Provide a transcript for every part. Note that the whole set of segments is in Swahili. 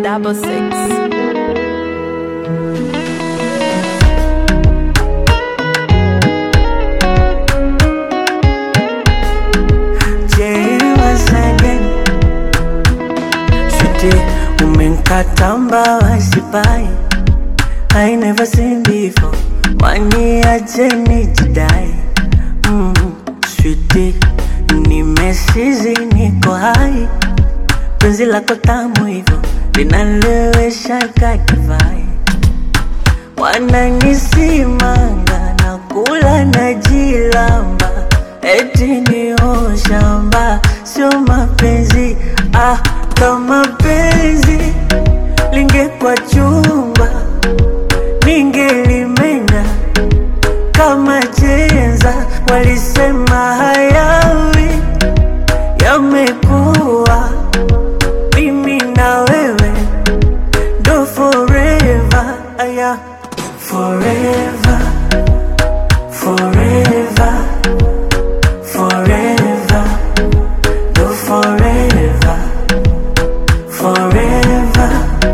double six. Umenkatamba wasipai I never seen before Wani aje nijidai mm, Sweetie Nimesizi niko hai Penzi lako tamu hivyo Linalewesha kakivai Wananisimanga na kula na jilamba Eti ni shamba Sio mapenzi Ah, kama penzi lingekuwa chumba ningelimenya kama chenza. Walisema hayawi yamekuwa, mimi na wewe ndo forever, aya forever, forever, forever, ndo forever, forever,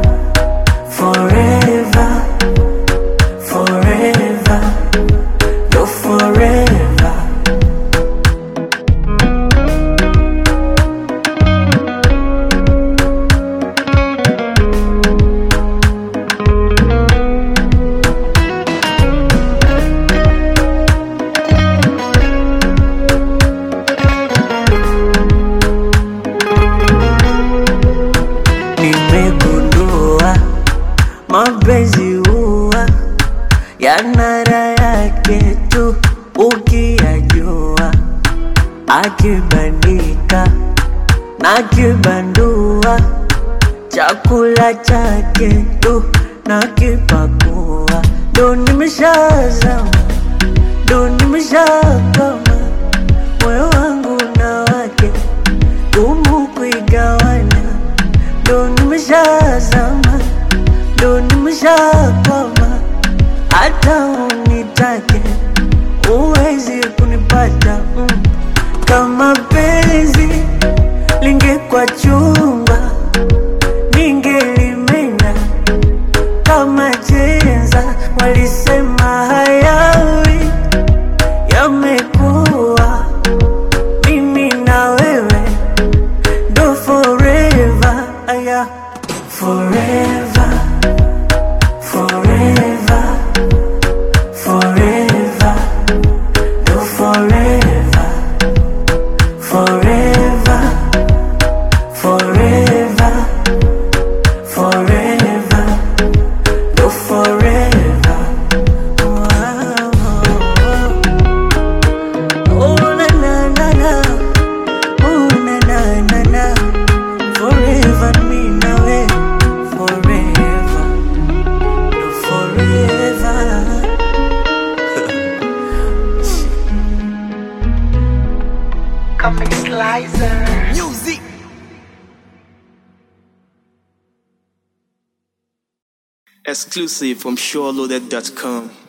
forever, forever, ndo forever. Nimegundua mapenzi huwa yana raha yake tu ukiyajua, akibandika na kibandua, chakula chake tu na kipakua, ndo nimeshazama, ndo nimeshakama, moyo wangu na wake gumu kuigawanya, ndo nimeshazama, ndo nimeshakwama, hata unitake uwezi kunipata mm. Kama penzi lingekuwa chumba, ningelimenya kama chenza. Walisema hayawi yamekuwa, mimi na wewe ndo forever, aya forever, forever, forever, ndo forever, forever, forever, forever, ndo forever. Wow. Oh, na, na, na, na. Oh, na, na, na, na. Forever me na we. Forever. No, forever. Comic Slicer. Exclusive from SureLoaded.com.